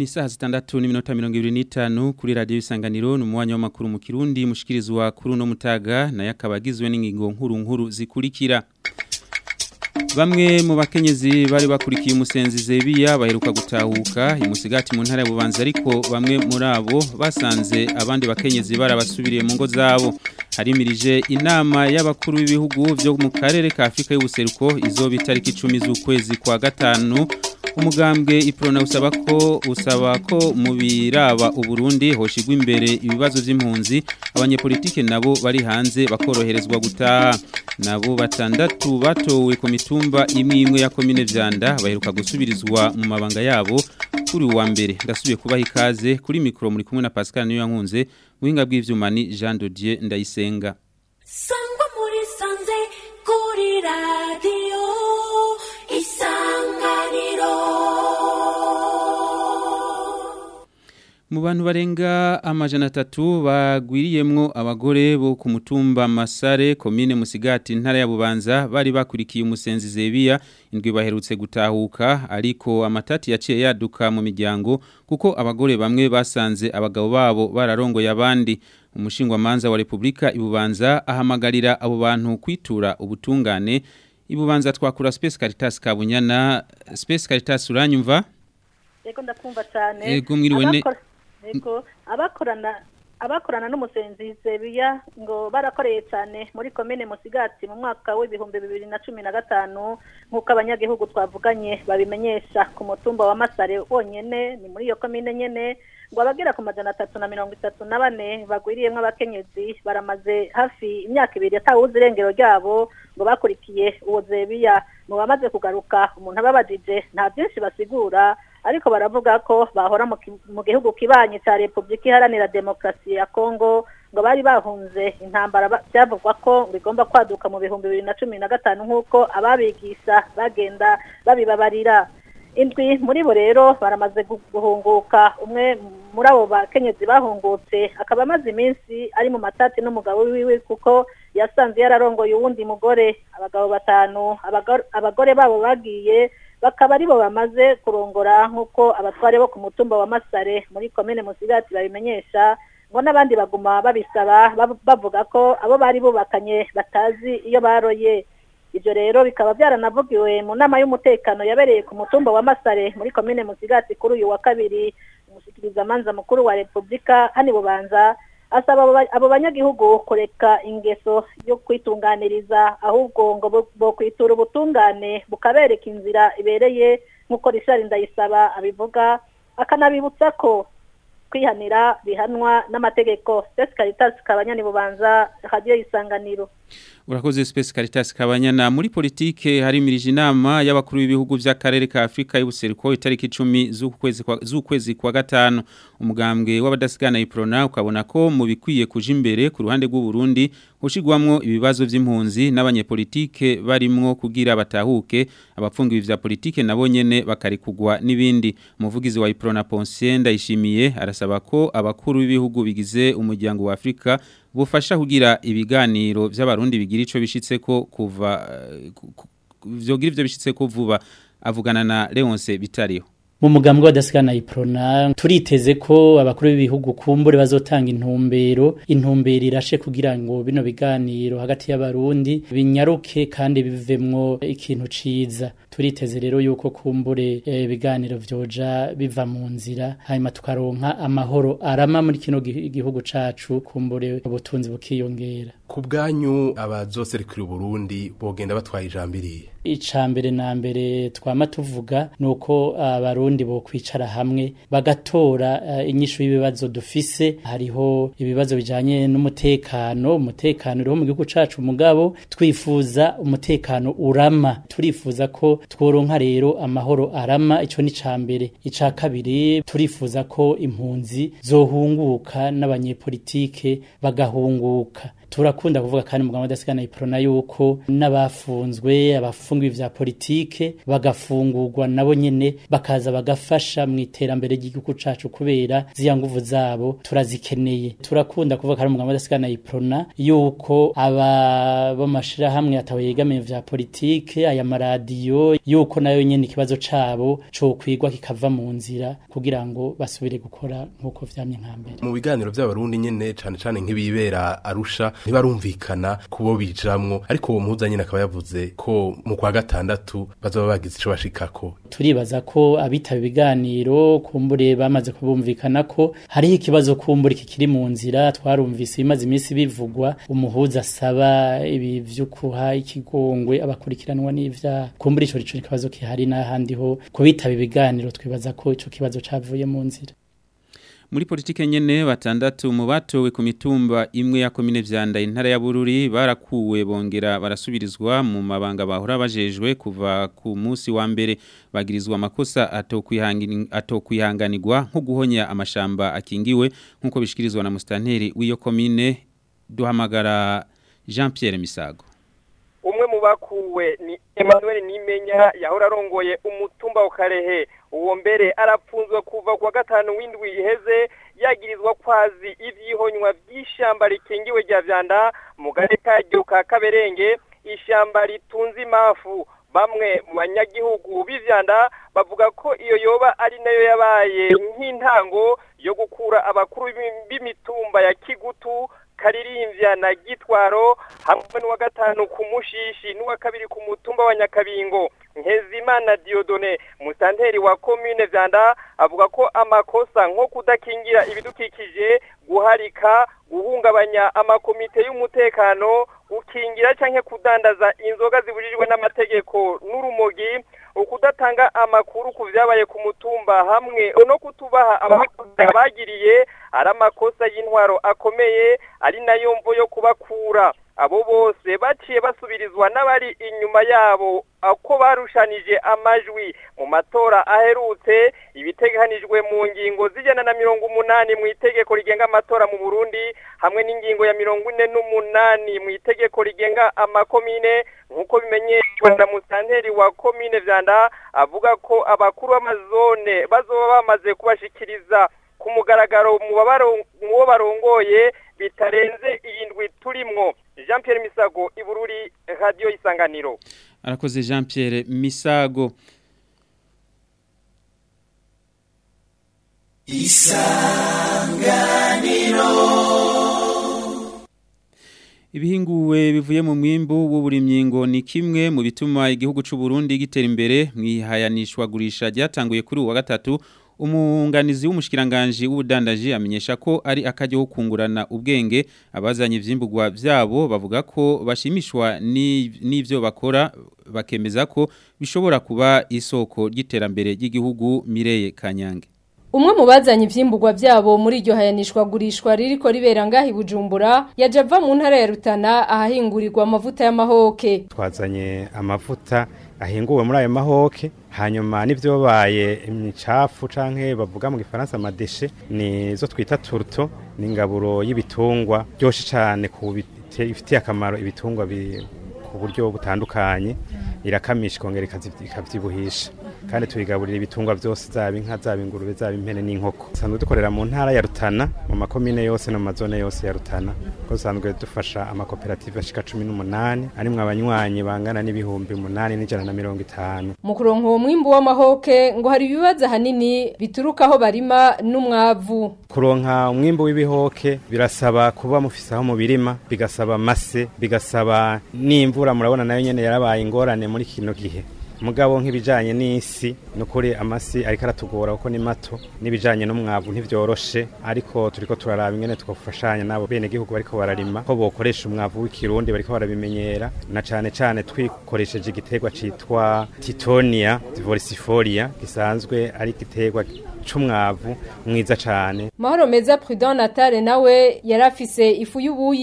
ni saha zitandatu n'iminota mirongo ibiri n'itanu kuri radiyo isanganiro ni umwanya w'amakuru mu kirundi mushikirizwa kuri uno mutaga nayo akaba agizwe n'ingingo nkuru nkuru zikurikira Bamwe mu bakenyezi bari bakurikiye umusenzi Zebiya baheruka gutahuka imusigati mu ntara ya Bubanza ariko bamwe muri abo basanze abandi bakenyezi barabasubiriye mu ngo zabo harimirije inama y'abakuru b'ibihugu byo mu karere ka Afrika y'ubuseruko izoba itariki 10 z'ukwezi kwa gatanu umugambwe iprona usaba ko usaba ko mu biraba uburundi hoshigwa imbere ibibazo by'impunzi abanyepolitike nabo bari hanze bakoroherezwa gutaha nabo batandatu batowe ku mitumba imwe imwe ya komine vyanda baheruka gusubirizwa mu mabanga yabo kuri wa mbere ndasubiye kubaha ikaze kuri mikro muri kumwe na Pascal niyo yankunze muhinga bw'ivyuma ni Jean Dodier ndayisenga sangwa muri sanze kuri radio isanganiro Mu bantu barenga amajana atatu bagwiriyemwo abagore bo ku mutumba Masare komine Musigati ntara ya Bubanza bari bakurikiye umusenzi Zebiya indwi baherutse gutahuka ariko amatati yaciye yaduka mu miryango kuko abagore bamwe basanze abagabo babo bararongoye abandi umushingwa manza wa Republika ibubanza ahamagarira abo bantu kwitura ubutungane ibubanza twakura Space Caritas Kabunyana Space Caritas uranyumva Yego ndakumva cyane. Yego mwiriwe ne Abakora- Yego abakorana abakorana n'umusenzi Zebiya ngo barakoreye cyane muri komine Musigati mu mwaka w'ibihumbi bibiri na cumi na gatanu nk'uko abanyagihugu twavuganye babimenyesha ku mutumba wa Masare wonyene ni muri iyo komine nyene ngo abagera ku majana atatu na mirongo itatu na bane bagwiriyemwo abakenyezi baramaze hafi imyaka ibiri atawuzi irengero ryabo ngo bakurikiye uwo Zebiya mu bamaze kugaruka umuntu ababajije nta byinshi basigura ariko baravuga ko bahora mu ki- mu gihugu kibanyi cya Republika Iharanira Demokarasi ya Kongo ngo bari bahunze intambara ba- byavugwa ko bigomba kwaduka mu bihumbi bibiri na cumi na gatanu nk'uko ababigisha bagenda babibabarira indwi muri bo rero baramaze gu- guhunguka umwe muri abo bakenyezi bahungutse akaba amaze iminsi ari mu matati n'umugabo wiwe kuko yasanze yararongoye uwundi mugore abagabo batanu abagor- abagore babo bagiye bakaba aribo bamaze kurongora nk'uko abatware bo ku mutumba wa Masare muri komine Musigati babimenyesha ngo n'abandi baguma babisaba bab- bavuga ko abo bari bubakanye batazi iyo baroye ibyo rero bikaba byaranavugiwe mu nama y'umutekano yabereye ku mutumba wa Masare muri komine Musigati kuri uyu wa kabiri umushyikirizamanza mukuru wa Repubulika hano i Bubanza asaba abo ba- abo banyagihugu kureka ingeso yo kwitunganiriza ahubwo ngo bo- bokwitura ubutungane bukabereka inzira ibereye nk'uko Richard Ndayisaba abivuga akanabibutsa ko kwihanira bihanwa n'amategeko Space Caritas kabanyani bubanza radio isanganiro Urakoze Space Caritas Kabanyana muri politike harimirije inama y'abakuru b'ibihugu by'akarere ka Afrika y'ubuseruko itariki 10 z'ukwezi kwa z'ukwezi kwa gatanu umugambwe w'abadasigana iprona ukabona ko mu bikwiye kuja imbere ku ruhande rw'u Burundi ushigwamwo ibibazo by'impunzi n'abanyepolitike barimwo kugira batahuke abapfungiwe vya politike nabo nyene bakarikugwa n'ibindi umuvugizi wa iprona Ponsien ndayishimiye arasaba ko abakuru b'ibihugu bigize umuryango wa Afrika bufasha kugira ibiganiro by'abarundi bigira ico bishitse ko kuva eh, ku- ku- vyogira ivyo bishitse ko vuba avugana na Leonce Bitariho mu mugambwe w'adasigana iprona turiteze ko abakuru b'ibihugu kumbure bazotanga intumbero intumbero irashe kugira ngo bino biganiro hagati y'abarundi binyaruke kandi bivemwo ikintu ciza turiteze rero yuko kumbure eh, ibiganiro vyoja biva mu nzira hanyuma tukaronka amahoro arama muri kino gi- gihugu cacu kumbure ubutunzi bukiyongera ku bwanyu abazoserukira uburundi bogenda batwaye ijambo iriye icambere na mbere twama tuvuga nuko abarundi bo kwicara hamwe bagatora uh, inyishu y'ibibazo dufise hariho ibibazo bijanye n'umutekano umutekano uriho mu gihugu cacu mugabo twifuza umutekano urama turifuza ko tworonka rero amahoro arama ico ni cambere ica kabiri turifuza ko impunzi zohunguka n'abanyepolitike bagahunguka turakunda kuvuga kandi muganga w'adasigana iprona yuko n'abafunzwe abafungiwe vya politike bagafungurwa nabo nyene bakaza bagafasha mu iterambere ry'igihugu cacu kubera ziya nguvu zabo turazikeneye turakunda kuvuga kandi muganga w'adasigana iprona yuko aba b'amashirahamwe atawe yegamiye vya politike aya maradiyo yuko nayo nyene ikibazo cabo co kwigwa kikava mu nzira kugira ngo basubire gukora nk'uko vyamye nka mbere mu biganiro by'abarundi nyene cane cane nk'ibibera arusha ntibarumvikana kubo bijamwo ariko uwo muhuza nyene akaba yavuze ko mu kwa gatandatu bazoba bagize ico bashikako turibaza ko abitaba ibiganiro kumbure bamaze kubumvikana ko hariho ikibazo kumbure kikiri mu nzira twarumvise ibimaze iminsi bivugwa umuhuza asaba ibi vy'ukuha ikigongwe abakurikiranwa n'ivyaha kumbure ico rico ikibazo kihari n'ahandi ho kubitaba ibiganiro twibaza ko ico kibazo cavuye mu nzira muri politike nyene batandatu mu batowe ku mitumba imwe ya komine vyanda intara ya Bururi barakuwe bongera barasubirizwa mu mabanga bahora bajejwe kuva ku munsi wa mbere bagirizwa amakosa atokwihangani atokwihanganirwa nko guhonya amashamba akingiwe nkuko bishikirizwa na mustanteri w'iyo komine duhamagara Jean Pierre Misago umwe mu bakuwe ni Emmanuel Nimenya yahora arongoye umutumba wa Karehe uwo mbere arapfunzwe kuva kwa gatanu w'indwi iheze yagirizwa kwazi ivyihonywa vy'ishamba rikingiwe rya vyanda mu gace karyo ka Kaberenge ishamba ritunze imafu bamwe mu banyagihugu b'ivyanda bavuga ko iyo yoba ari nayo yabaye nk'intango yo gukura abakuru b'imitumba ya Kigutu karirimvya na gitwaro hamwe n'uwa gatanu ku mushishi n'uwa kabiri ku mutumba wa nyakabingo Nkezimana Diodone musanteri wa commune Vyanda avuga ko amakosa nko kudakingira ibidukikije guharika guhungabanya amakomite y'umutekano gukingira canke kudandaza inzoga zibujijwe n'amategeko n'urumogi ukudatanga amakuru ku vyabaye ku mutumba hamwe no kutubaha abagiriye ari amakosa y'intwaro akomeye ari nayo mvo yo kubakura abo bose baciye basubirizwa n'abari inyuma yabo ako barushanije amajwi mu matora aherutse ibiteganijwe mu ngingo zijana na mirongo umunani mu itegeko rigenga amatora mu Burundi hamwe n'ingingo ya mirongo ine n'umunani mu itegeko rigenga amakomine nk'uko bimenyeshwa na musanteri wa komine Vyanda avuga ko abakuru b'amazone bazoba bamaze kubashikiriza ku mugaragaro mu bo barongoye bitarenze iyindwi turimwo Jean Pierre Misago Ibururi Radio Isanganiro arakoze Jean Pierre Misago Isanganiro Ibihinguwe bivuye mu mwimbu w'uburimyi ngo ni kimwe mu bituma igihugu c'u Burundi gitera imbere mwihayanishwa gurisha ryatanguye kuri uwa gatatu umunganizi w'umushikiranganje w'ubudandaji amenyesha ko ari akajyo ko kungurana ubwenge abazanye ivyimburwa vyabo bavuga ko bashimishwa n'ivyo bakora bakemeza ko bishobora kuba isoko ry'iterambere ry'igihugu Mireye Kanyange Umwe mu bazanye ivyimburwa vyabo muri iryo hayanishwa gurishwa ririko ribera ngahi Bujumbura yaje ava mu ntara ya Rutana ahahingurirwa amavuta y'amahoke twazanye amavuta ahinguwe muri ayo mahoke hanyuma n'ibyo babaye imicafu canke bavuga mu gifaransa amadeshe ni zo twita turto ni ingaburo y'ibitungwa byoshe cyane ku bifitiye akamaro ibitungwa ku buryo butandukanye irakamisha ikongera ikavyibuhisha kandi tuyigaburira ibitungwa byose zaba inka zaba ingurube zaba impene n'inkoko dusanzwe dukorera mu ntara ya Rutana mu makomine yose no mu mazone yose ya Rutana ko dusanzwe dufasha amakoperative ashika cumi n'umunani arimwo abanywanyi bangana n'ibihumbi umunani n'ijana na mirongo itanu mu kuronka uwo mwimbu w'amahoke ngo hari ibibazo ahanini bituruka aho barima n'umwavu kuronka umwimbu w'ibihoke birasaba kuba mufise aho mu birima bigasaba mase bigasaba n'imvura murabona nayo nyene yarabaye ingorane muri kino gihe mugabo nk'ibijanye n'isi nukuri amasi ariko aratugora kuko ni mato n'ibijanye n'umwavu ntivyoroshe ariko turiko turaraba ingene twofashanya nabo bene gihugu bariko bararima ko bokoresha umwavu w'ikirundi bariko barabimenyera na cane cane twikoresheje igiterwa citwa titonia divoricifolia gisanzwe ari igiterwa c'umwavu mwiza cane Mahoro meza Prudent Natale nawe yarafise ifu y'ubuyi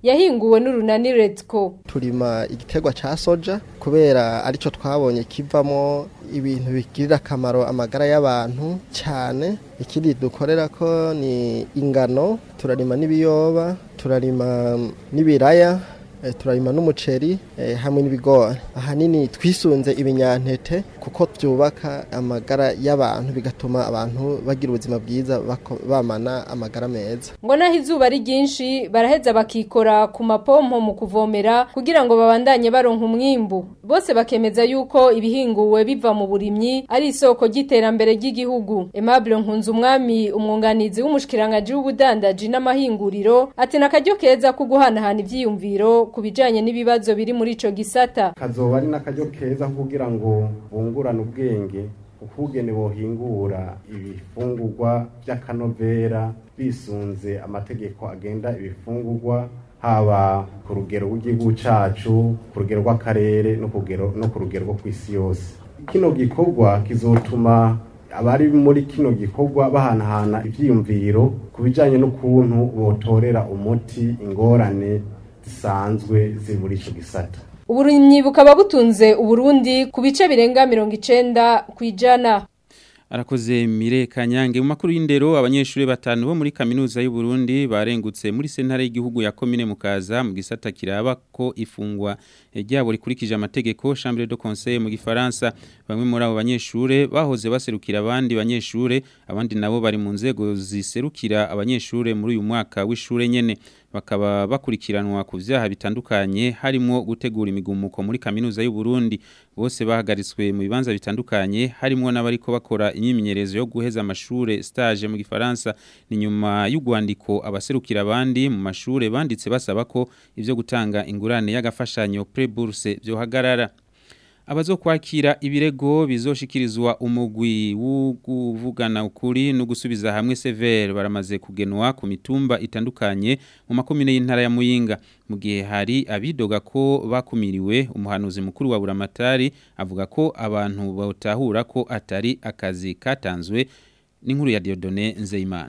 yahinguwe n'urunani Redco turima igiterwa ca soja kubera arico twabonye kivamo ibintu bigirira akamaro amagara y'abantu cyane ikindi dukorera ko ni ingano turarima n'ibiyoba turarima n'ibiraya eh, turarima n'umuceri eh, hamwe n'ibigori ahanini twisunze ibinyantete kuko byubaka amagara y'abantu bigatuma abantu bagira ubuzima bwiza bako- bamana amagara meza ngo naho izuba ari ryinshi baraheza bakikora ku mapompo mu kuvomera kugira ngo babandanye baronka umwimbu bose bakemeza yuko ibihinguwe biva mu burimyi ari isoko ry'iterambere ry'igihugu Aimable Nkunzumwami umwunganizi w'umushikiranganje w'ubudandaji n'amahinguriro ati nakaryo keza ko guhanahana ivyiyumviro ku bijanye n'ibibazo biri muri ico gisata kazoba ari n'akaryo keza kugira ngo bungurane ubwenge ukugene bohingura ibifungurwa by'akanovera bisunze amategeko agenda ibifungurwa haba ku rugero rw'igihugu cacu ku rugero rw'akarere no ku rugero no ku rugero rwo kw'isi yose kino gikorwa kizotuma abari muri kino gikorwa bahanahana ivyiyumviro ku bijanye n'ukuntu botorera umuti ingorane zisanzwe ziri muri ico gisata uburimyi bukaba butunze uburundi ku bice birenga mirongo icenda kw'ijana Arakoze Mire Kanyange mu makuru y'indero abanyeshuri batanu bo muri kaminuza y'u Burundi barengutse muri sentare y'igihugu ya commune Mukaza mu gisata kiraba ko ifungwa ryabo rikurikije amategeko Chambre de Conseil mu gifaransa bamwe muri abo banyeshure bahoze baserukira abandi banyeshure abandi nabo bari mu nzego ziserukira abanyeshure muri uyu mwaka w'ishure nyene bakaba bakurikiranwa ku vyaha bitandukanye harimo gutegura imigumuko muri kaminuza y'u Burundi bose bahagaritswe mu bibanza bitandukanye harimo n'abariko bakora imyimenyerezo yo guheza amashure stage mu gifaransa ni nyuma y'ugwandiko abaserukira abandi mu mashure banditse basaba ko ivyo gutanga ingurane y'agafashanyo pre-bourse byohagarara abazokwakira ibirego bizoshikirizwa umugwi w'ukuvugana ukuri no gusubiza hamwe severe baramaze kugenwa ku mitumba itandukanye mu makomine y'intara ya Muyinga mu gihe hari abidoga ko bakumiriwe umuhanuzi mukuru wa Buramatari avuga ko abantu batahura ko atari akazi katanzwe n'inkuru ya Dieudonné Nzeyimana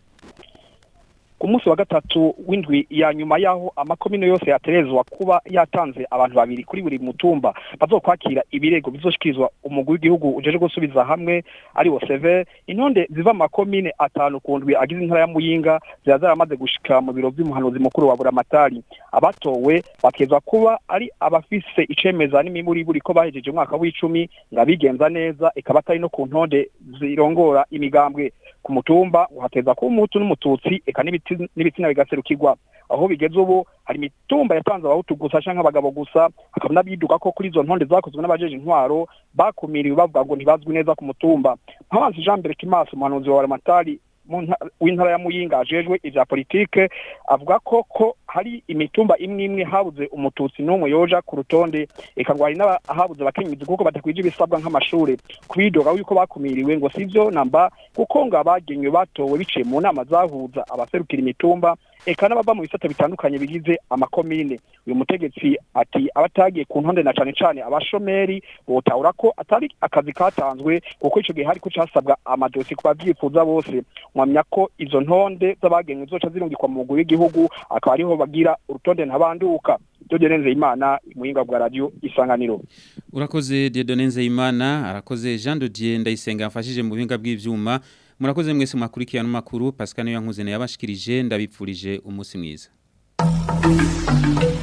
ku munsi wa gatatu w'indwi ya nyuma y'aho amakomine yose yaterezwa kuba yatanze abantu babiri kuri buri mutumba bazokwakira ibirego bizoshikirizwa umugwi w'igihugu ujeje gusubiza hamwe ari wo seve intonde ziva mu makomine atanu ku ndwi agize intara ya muyinga ziba zaramaze gushika mu biro vy'umuhanuzi mukuru wa buramatari abatowe bakezwa kuba ari abafise icemeza n'imiburiburi ko bahejeje umwaka w'icumi ngo abigenza neza ikaba atari no ku ntonde zirongora imigambwe ku mutumba uhateza kuba umuhutu n'umututsi eka n'ibiti- n'ibitsina bigaserukirwa aho bigeze ubu hari imitumba yatanze abahutu gusa canke abagabo gusa hakaba n'abiduka ko kuri izo ntonde zakozwe n'abajeje intwaro bakumiriwe bavuga ngo ntibazwi neza ku mutumba nkabanzi jean mbere kimaso umuhanuzi wa ramatari mu nta- w'intara ya muyinga ajejwe ivya politike avuga ko ko hari imitumba imwe imwe habuze umututsi n'umwe yoja ku rutonde eka ngo hari n'ahabuze abakenyezi kuko badakwije ibisabwa nk'amashure kubidoga yuko bakumiriwe ngo sivyo namba kuko ngo abagenywe batowe biciye mu nama zahuza abaserukira imitumba eka n'abava mu bisata bitandukanye bigize amakomine uyu mutegetsi ati abatagiye ku ntonde na cane cane abashomeri botahura ko atari akazi katanzwe kuko ico gihe hariko casabwa amadosi ku bavyifuza bose mwamya ko izo ntonde z'abagenywe zoca zirungikwa mu mugwi w'igihugu akaba ariho bagira urutonde ntabanduka Dieudonne imana muhinga bwa radio isanganiro Urakoze Dieudonné Nzeyimana arakoze Jean de Dieu ndayisenga mfashije mu buhinga bw'ivyuma murakoze mwese mwakurikirana amakuru Pascal Yankuze yabashikirije ndabipfurije umunsi mwiza